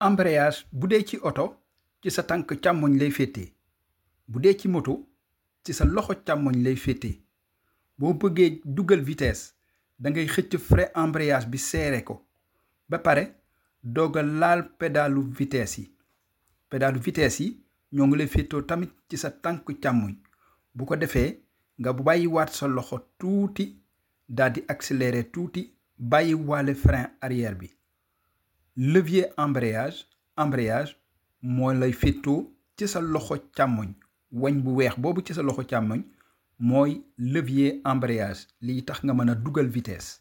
embrayage bu dee ci oto ci sa tànk càmmoñ lay féete bu dee ci moto ci sa loxo càmmoñ lay féete boo bëggee dugal vitesse da ngay xëcc frein embrayage bi seere ko ba pare doog a laal pédalu vitesse yi pédalu vitesse yi ñoo ngi lay féetoo tamit ci sa tànk càmmoñ bu ko defee nga bàyyiwaat sa loxo tuuti daal di accélérer tuuti bàyyi waale frein arrière bi levier embrayage embrayage moo lay féetoo ci sa loxo càmmoñ wañ bu weex boobu ci sa loxo càmmoñ mooy levier embrayage lii tax nga mën a dugal vitesse